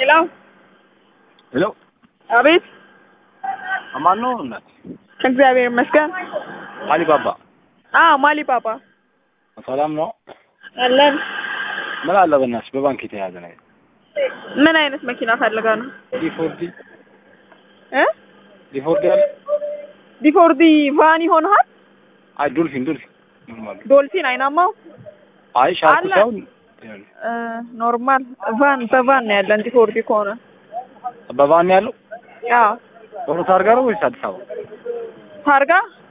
ሄሎ ሄሎ አቤት። ማን ነው እናት? እግዚአብሔር ይመስገን። አሊባባ አዎ ማሊ ባባ ሰላም ነው? አለን። ምን አለ በእናትሽ በባንክ የተያዘ ነገር ምን አይነት መኪና ፈልጋ ነው ዲፎርዲ እ ዲፎርዲ አለ? ዲፎርዲ ቫን ይሆንሃል? አይ ዶልፊን ዶልፊን ኖርማል ዶልፊን አይናማው አይ ሻርኩ አለ። ሳይሆን እ ኖርማል ቫን በቫን ነው ያለን ዲፎርዲ ከሆነ በቫን ያለው አዎ ኦሮ ታርጋ ነው ወይስ አዲስ አበባ? ታርጋ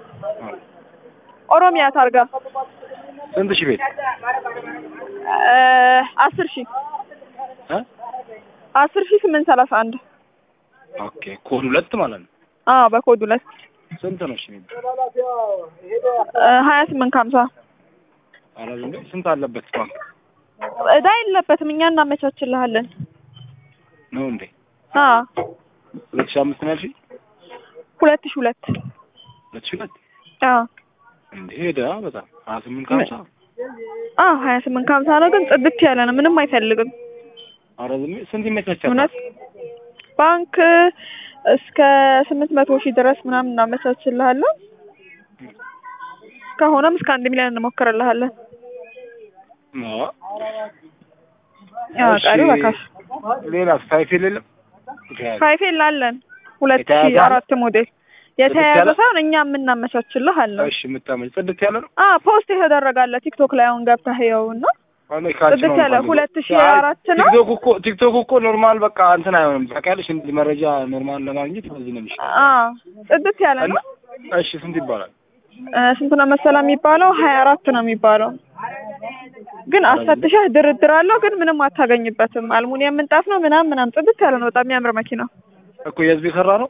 ኦሮሚያ ታርጋ ስንት ሺህ ቤት እ አስር ሺህ እ አስር ሺህ ስምንት ሰላሳ አንድ ኦኬ ኮድ ሁለት ማለት ነው። አዎ በኮድ ሁለት ስንት ነው እሺ? የሚባል እ ሀያ ስምንት ከሀምሳ ኧረ ዝም በይ። ስንት አለበት ባንክ እዳ የለበትም እኛ እናመቻችልሃለን ነው እንዴ? አዎ ሁለት ሺህ አምስት ነው ያልሽኝ? ሁለት ሺህ ሁለት ሁለት ሺህ ሁለት አዎ እንዴ ሄደ በጣም ሀያ ስምንት ከሀምሳ አዎ ሀያ ስምንት ከሀምሳ ነው ግን ጽድት ያለ ነው ምንም አይፈልግም ኧረ ዝም በይ። ስንት ይመቻቻል? እውነት ባንክ እስከ ስምንት መቶ ሺህ ድረስ ምናምን እናመቻችልሃለን ከሆነም እስከ አንድ ሚሊዮን እንሞክርልሃለን አዎ። አዎ እሺ፣ ቀሪው በካሽ ሌላስ ሳይፌል የለም? የተያዘ? ፋይፌል አለን ሁለት የተያዘ ሺህ አለ? አራት ሞዴል የተያያዘ ያለ? ሳይሆን እኛ የምናመቻችልህ አለን እሺ የምታመጭ ጽድት ያለ ነው? አ ፖስት የተደረጋለ ቲክቶክ ላይ አሁን ገብተህ ይኸው እና እኔ ካንቺ ጽድት ነው ያለ የምፈልገው። ሁለት ሺህ አይ፣ አራት ነው? ቲክቶክ እኮ ቲክቶክ እኮ ኖርማል በቃ እንትን አይሆንም። ታውቂያለሽ እንዲህ መረጃ ኖርማል ለማግኘት በዚህ ነው የሚሻለው። አ ጽድት ያለ ነው እና እሺ ስንት ይባላል? እ ስንት ነው መሰላ የሚባለው ሀያ አራት ነው የሚባለው ግን አስፈትሸህ ድርድር አለው ግን ምንም አታገኝበትም አልሙኒየም ምንጣፍ ነው ምናምን ምናምን ጽድት ያለ ነው በጣም የሚያምር መኪና እኮ የህዝብ የሰራ ነው?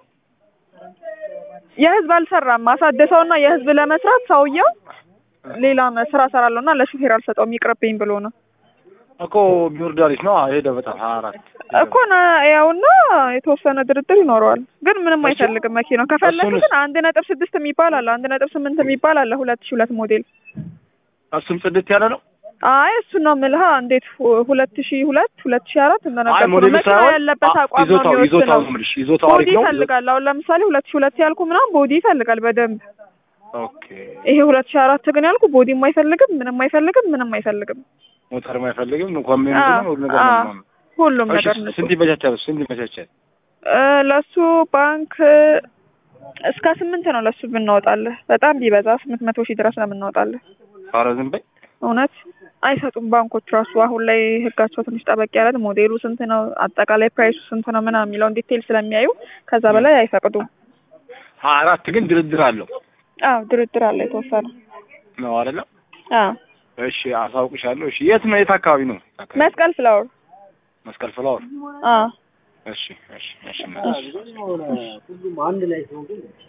የህዝብ አልሰራም አሳደሰውና የህዝብ ለመስራት ሰውየው ሌላ መ- ስራ ሰራለሁ እና ለሹፌር አልሰጠውም ይቅርብኝ ብሎ ነው እኮ ቢወርድ አሪፍ ነው። አዎ ሄደ በጣም ሀያ አራት እኮ ነ ያውና የተወሰነ ድርድር ይኖረዋል ግን ምንም እሱ- አይፈልግም መኪናው ከፈለግ እሱንስ? ግን አንድ ነጥብ ስድስት የሚባል አለ አንድ ነጥብ ስምንት የሚባል አለ ሁለት ሺህ ሁለት ሞዴል እሱም ጽድት ያለ ነው? አይ እሱን ነው የምልህ እንዴት ሁ- ሁለት ሺህ ሁለት ሁለት ሺህ አራት አይ እንደነገርኩህ ነው ሞዴሉ መኪና ሳይሆን ያለበት አ- አቋም ነው ይዞታው ይዞታው የሚወስነው ነው የምልሽ። ይዞታው ቦዲ አሪፍ ነው? ይፈልጋል አሁን ለምሳሌ ሁለት ሺህ ሁለት ያልኩ ምናምን ቦዲ ይፈልጋል በደንብ ኦኬ ይሄ ሁለት ሺህ አራት ግን ያልኩ ቦዲም አይፈልግም ምንም አይፈልግም ምንም አይፈልግም ሞተርም አይፈልግም እንኳን ምን አ- ሁሉ ነገር አ- ነው የሚሆነው። ሁሉም እሺ ነገር ንጹህ ስንት ይመቻቻል? ስንት ይመቻቻል? እ ለሱ ባንክ እስከ ስምንት ነው ለሱ ብናወጣለህ በጣም ቢበዛ ስምንት መቶ ሺህ ድረስ ነው የምናወጣለህ ኧረ ዝም በይ። እውነት አይሰጡም ባንኮች ራሱ አሁን ላይ ህጋቸው ትንሽ ጠበቅ ያለ ነው። ሞዴሉ ስንት ነው አጠቃላይ ፕራይሱ ስንት ነው ምናምን የሚለውን ዲቴል ስለሚያዩ ከዛ በላይ አይፈቅዱም ሀያ አራት ግን ድርድር አለው አዎ ድርድር አለ የተወሰነ ነው አይደለም? አዎ እሺ አሳውቅሻለሁ። እሺ የት ነው? የት አካባቢ ነው? አካባቢ? መስቀል ፍላወር መስቀል ፍላወር። አዎ እሺ እሺ እሺ